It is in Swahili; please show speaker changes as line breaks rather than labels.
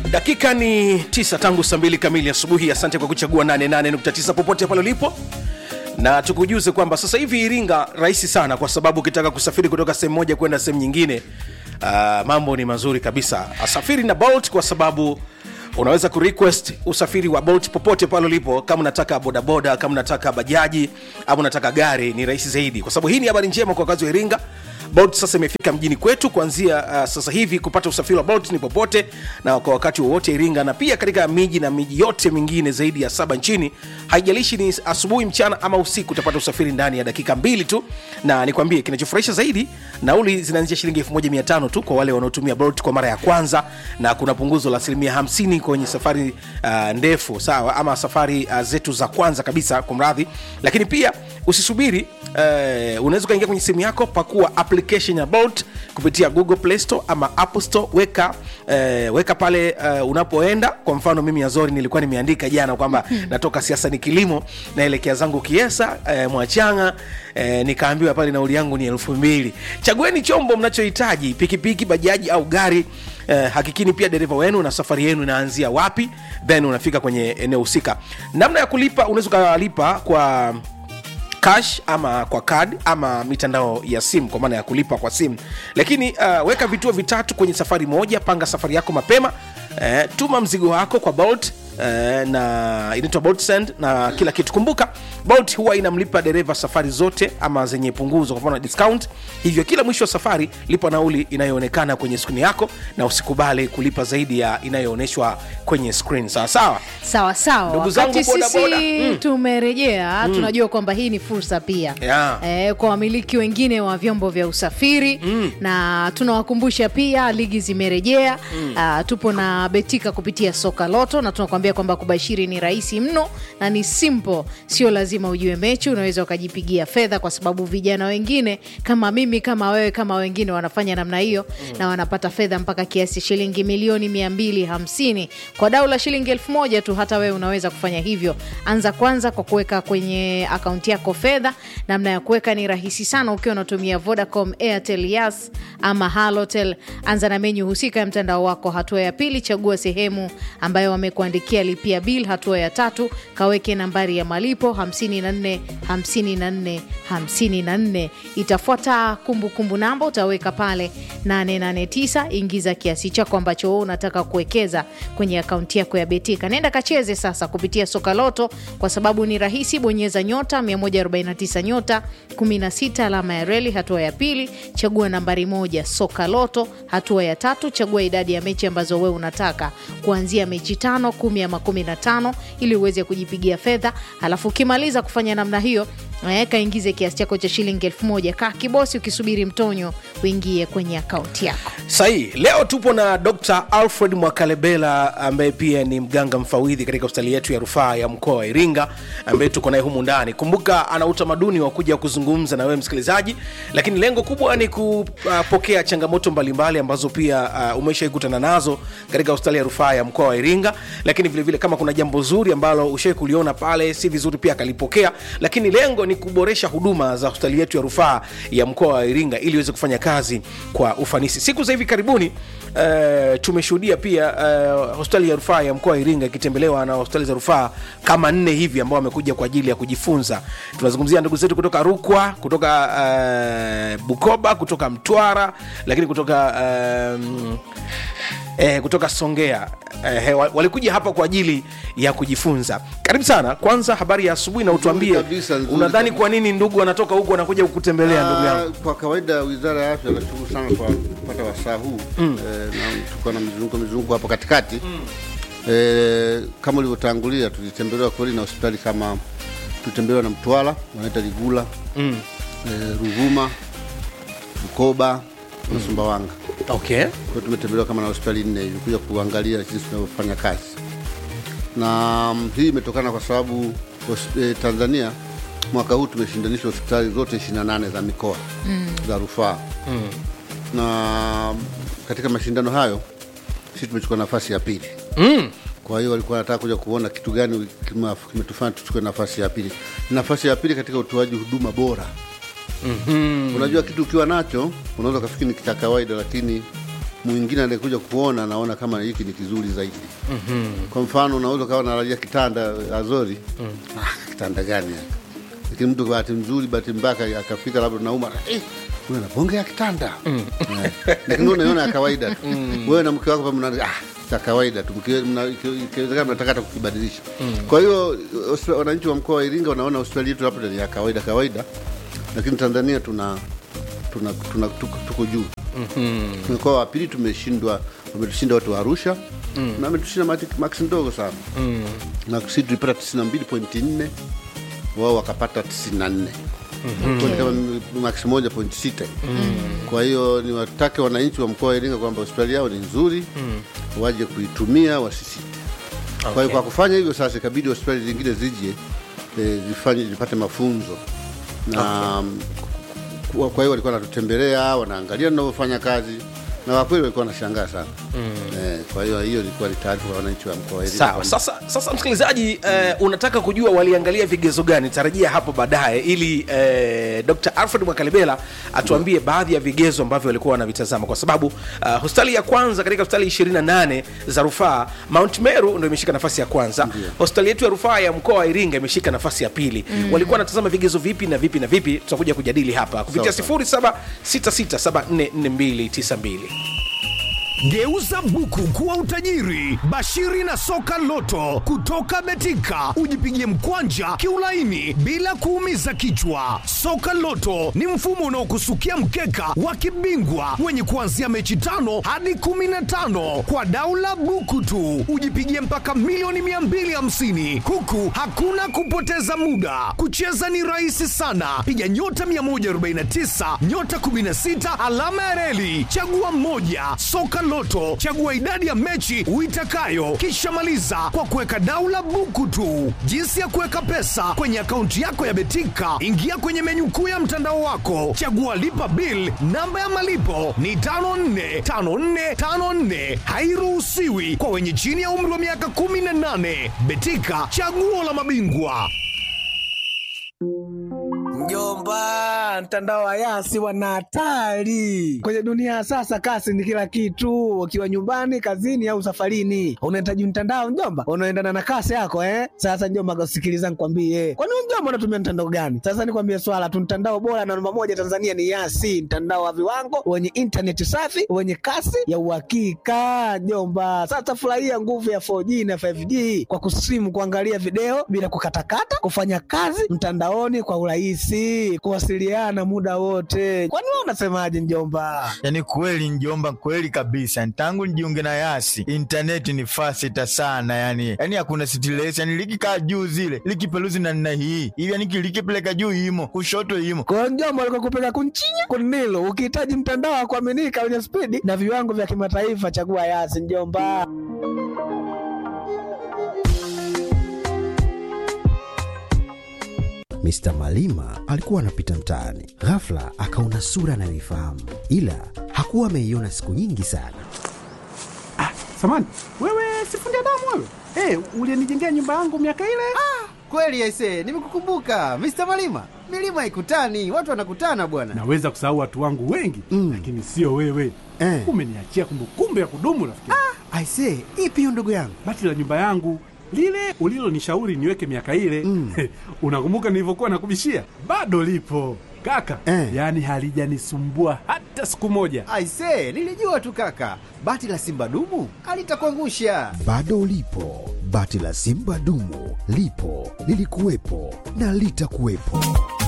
dakika ni tisa tangu saa mbili kamili asubuhi asante kwa kuchagua 88.9 popote pale ulipo na tukujuze kwamba sasa hivi iringa rahisi sana kwa sababu ukitaka kusafiri kutoka sehemu moja kwenda sehemu nyingine uh, mambo ni mazuri kabisa asafiri na bolt kwa sababu unaweza kurequest usafiri wa bolt popote pale ulipo kama unataka bodaboda kama unataka bajaji ama unataka gari ni rahisi zaidi kwa sababu hii ni habari njema kwa wakazi wa iringa bolt sasa imefika mjini kwetu kuanzia uh, sasa hivi kupata usafiri wa bolt ni popote na kwa wakati wowote iringa na pia katika miji na miji yote mingine zaidi ya saba nchini haijalishi ni asubuhi mchana ama usiku utapata usafiri ndani ya dakika mbili tu na nikwambie kinachofurahisha zaidi nauli zinaanzia shilingi 1500 tu kwa wale wanaotumia bolt kwa mara ya kwanza na kuna punguzo la asilimia 50 kwenye safari uh, ndefu sawa ama safari uh, zetu za kwanza kabisa kwa mradhi lakini pia usisubiri uh, unaweza ukaingia kwenye simu yako pakua application ya bolt kupitia google play store ama apple store weka uh, weka pale uh, unapoenda kwa mfano mimi azori nilikuwa nimeandika jana kwamba natoka siasa ni kilimo naelekea zangu kiesa uh, mwachanga uh, nikaambiwa pale nauli yangu ni elfu mbili chagueni chombo mnachohitaji pikipiki bajaji au gari Eh, hakikini pia dereva wenu na safari yenu inaanzia wapi then unafika kwenye eneo husika namna ya kulipa unaweza ukalipa kwa cash ama kwa card ama mitandao ya simu kwa maana ya kulipa kwa simu lakini uh, weka vituo vitatu kwenye safari moja panga safari yako mapema uh, tuma mzigo wako kwa bolt Uh, na inaitwa bolt send na kila kitu kumbuka bolt huwa inamlipa dereva safari zote ama zenye punguzo kwa mfano discount hivyo kila mwisho wa safari lipa nauli inayoonekana kwenye skrini yako na usikubali kulipa zaidi ya inayoonyeshwa kwenye screen sawa sawa
sawa sawa
Ndugu zangu
wakati
boda
sisi
boda, mm.
tumerejea tunajua kwamba hii ni fursa pia
Yeah.
eh, kwa wamiliki wengine wa vyombo vya usafiri mm. na tunawakumbusha pia ligi zimerejea mm. uh, tupo na betika kupitia soka loto na tunakuambia kwamba kubashiri ni rahisi mno na ni simple sio lazima ujue mechi unaweza ukajipigia fedha kwa sababu vijana wengine kama mimi kama wewe kama wengine wanafanya namna hiyo mm. na wanapata fedha mpaka kiasi shilingi milioni 250 kwa dau la shilingi elfu moja tu hata wewe unaweza kufanya hivyo anza kwanza kwa kuweka kwenye akaunti yako fedha namna ya kuweka ni rahisi sana ukiwa unatumia vodacom airtel yas ama halotel anza na menyu husika ya mtandao wako hatua ya pili chagua sehemu ambayo wamekuandikia lipia bil hatua ya tatu kaweke nambari ya malipo 54 54 54 itafuata kumbukumbu namba utaweka pale 889 ingiza kiasi chako ambacho wewe unataka kuwekeza kwenye akaunti yako ya betika nenda kacheze sasa kupitia soka loto kwa sababu ni rahisi bonyeza nyota 149 nyota 16 alama ya reli hatua ya pili chagua nambari moja soka loto hatua ya tatu chagua idadi ya mechi ambazo wewe unataka kuanzia mechi tano kumi ama kumi na tano ili uweze kujipigia fedha alafu ukimaliza kufanya namna hiyo eh, kaingize kiasi chako cha shilingi elfu moja kaa kibosi ukisubiri mtonyo uingie kwenye akaunti yako
sahihi leo tupo na dr alfred mwakalebela ambaye pia ni mganga mfawidhi katika hospitali yetu ya rufaa ya mkoa wa iringa ambaye tuko naye humu ndani kumbuka ana utamaduni wa kuja kuzungumza na wewe msikilizaji lakini lengo kubwa ni kupokea changamoto mbalimbali ambazo pia uh, umeshaikutana nazo katika hospitali ya rufaa ya mkoa wa iringa lakini vilevile vile kama kuna jambo zuri ambalo ushai kuliona pale si vizuri pia akalipokea lakini lengo ni kuboresha huduma za hospitali yetu ya rufaa ya mkoa wa iringa ili iweze kufanya kazi kwa ufanisi siku za hivi karibuni uh, tumeshuhudia pia uh, hospitali ya rufaa ya mkoa wa iringa ikitembelewa na hospitali za rufaa kama nne hivi ambao wamekuja kwa ajili ya kujifunza tunazungumzia ndugu zetu kutoka rukwa kutoka uh, bukoba kutoka mtwara lakini kutoka um, eh, kutoka songea eh, wa- walikuja hapa kwa ajili ya kujifunza karibu sana kwanza habari ya asubuhi na utuambie
kabisa, nzuri
unadhani
kabisa.
kwa nini ndugu wanatoka huku wanakuja kukutembelea ndugu yangu
Ah, Kwa kawaida wizara ya afya nashukuru sana kwa kupata wasaa huu mm. e, na tuko na mizunguko mizunguko hapo katikati mm. e, kama ulivyotangulia tulitembelewa kweli na hospitali kama tulitembelewa na Mtwara wanaita Ligula mm. e, Ruvuma, Bukoba na Sumbawanga.
okay
Kwa hiyo tumetembelewa kama na hospitali nne hivi kuja kuangalia jinsi tunavyofanya kazi, na mm, hii imetokana kwa sababu hos- eh, Tanzania mwaka huu tumeshindanisha hospitali zote 28 za mikoa mm. za rufaa mm. na mm, katika mashindano hayo sisi tumechukua nafasi ya pili
mm.
kwa hiyo walikuwa wanataka kuja kuona kitu gani kima- kimetufanya tuchukue nafasi ya pili. Nafasi ya pili katika utoaji huduma bora. mm-hmm. Unajua kitu ukiwa nacho unaweza ukafikiri ni cha kawaida, lakini mwingine anayekuja kuona anaona kama hiki ni kizuri zaidi. mm-hmm. Kwa mfano unaweza ukawa unalalia kitanda Azori mm. ah, kitanda gani haka? Lakini mtu kwa bahati nzuri, bahati mbaya akafika labda nauma eh, wewe bonge ya kitanda mm. eh, lakini wewe unaiona ya kawaida tu mm. wewe na mke wako pamoja mna ah, cha kawaida tu, mkiwe- mna- iki- ikiwezekana mnataka hata kukibadilisha. Kwa hiyo Austra- wananchi wa mkoa wa Iringa wanaona Australia yetu labda ni ya kawaida kawaida, lakini Tanzania tuna tuna, tuna tuko, tuko juu mkoa wa pili tumeshindwa, wametushinda watu wa Arusha na wametushinda mati- maksi ndogo sana na sisi tulipata 92.4 wao wakapata 94 Kwa kama maksi moja point sita kwa hiyo niwatake wananchi wa mkoa wa Iringa kwamba hospitali yao ni nzuri waje kuitumia wasisite kwa hiyo kwa kufanya hivyo sasa ikabidi hospitali zingine zije eh, zifanye zipate mafunzo na kwa kwa hiyo walikuwa wanatutembelea wanaangalia tunavyofanya kazi na kwa kweli walikuwa wanashangaa sana eh, kwa hiyo hiyo ilikuwa ni taarifa kwa wananchi wa mkoa wa Iringa
sawa
kwamba-
sasa sasa msikilizaji eh, unataka kujua waliangalia vigezo gani tarajia hapo baadaye ili eh, dr alfred mwakalebela atuambie baadhi ya vigezo ambavyo walikuwa wanavitazama kwa sababu uh, hospitali ya kwanza katika hospitali 28 za rufaa mount meru ndo imeshika nafasi ya kwanza hospitali yetu ya rufaa ya mkoa wa iringa imeshika nafasi ya pili walikuwa wanatazama vigezo vipi na vipi na vipi tutakuja kujadili hapa kupitia
Sawa,
0766744292
Geuza buku kuwa utajiri. Bashiri na soka loto kutoka Betika, ujipigie mkwanja kiulaini bila kuumiza kichwa. Soka loto ni mfumo unaokusukia mkeka wa kibingwa wenye kuanzia mechi tano hadi kumi na tano kwa daula buku tu, ujipigie mpaka milioni 250 huku hakuna kupoteza muda. Kucheza ni rahisi sana, piga nyota 149 nyota 16 alama ya reli, chagua mmoja. Soka Loto, chagua idadi ya mechi uitakayo, kisha maliza kwa kuweka daula buku tu. Jinsi ya kuweka pesa kwenye akaunti yako ya Betika, ingia kwenye menyu kuu ya mtandao wako, chagua lipa bill. Namba ya malipo ni 545454, hairuhusiwi kwa wenye chini ya umri wa miaka 18. Betika, chaguo la mabingwa.
Mjomba, mtandao wa Yasi wana hatari kwenye dunia ya sasa. Kasi ni kila kitu, ukiwa nyumbani, kazini au safarini, unahitaji mtandao mjomba, unaendana na kasi yako eh. Sasa mjomba, sikiliza nikwambie, kwani wewe mjomba unatumia mtandao gani? Sasa nikwambie swala tu, mtandao bora na namba moja Tanzania ni Yasi, mtandao wa viwango wenye intaneti safi wenye kasi ya uhakika mjomba. Sasa furahia nguvu ya 4G na 5G kwa kusimu, kuangalia video bila kukatakata, kufanya kazi mtandaoni kwa urahisi, kuwasiliana muda wote. Kwani wewe unasemaje mjomba?
Yaani kweli njomba, kweli kabisa. Tangu nijiunge na Yasi intaneti ni fasita sana, yani yani hakuna stress, yani likikaa juu zile likipeluzi na nina hii hivi, yani likipeleka juu imo kushoto imo
Kwa hiyo mjomba, alikuwa kupeka kunchinya kunilo. Ukihitaji mtandao wa kuaminika wenye spidi na viwango vya kimataifa, chagua Yasi mjomba.
Mr. Malima alikuwa anapita mtaani, ghafla akaona sura anayoifahamu, ila hakuwa ameiona siku nyingi sana.
Samani, wewe sifundi damu wewe? Hey, ulienijengea nyumba yangu miaka ile?
Kweli aise, nimekukumbuka Mr. Malima. Milima ikutani, watu wanakutana bwana.
Naweza kusahau watu wangu wengi
Mm.
lakini sio wewe.
Eh.
Umeniachia kumbukumbu ya kudumu rafiki. Ah.
Aise, ipi hiyo ndugu yangu?
Bati la nyumba yangu lile ulilonishauri niweke miaka ile
Mm.
unakumbuka nilivyokuwa nakubishia? Bado lipo kaka,
Eh.
yaani halijanisumbua hata siku moja.
Aise, nilijua tu kaka, bati la simba dumu alitakuangusha.
Bado ulipo, bati la Simba dumu lipo, lilikuwepo na litakuwepo.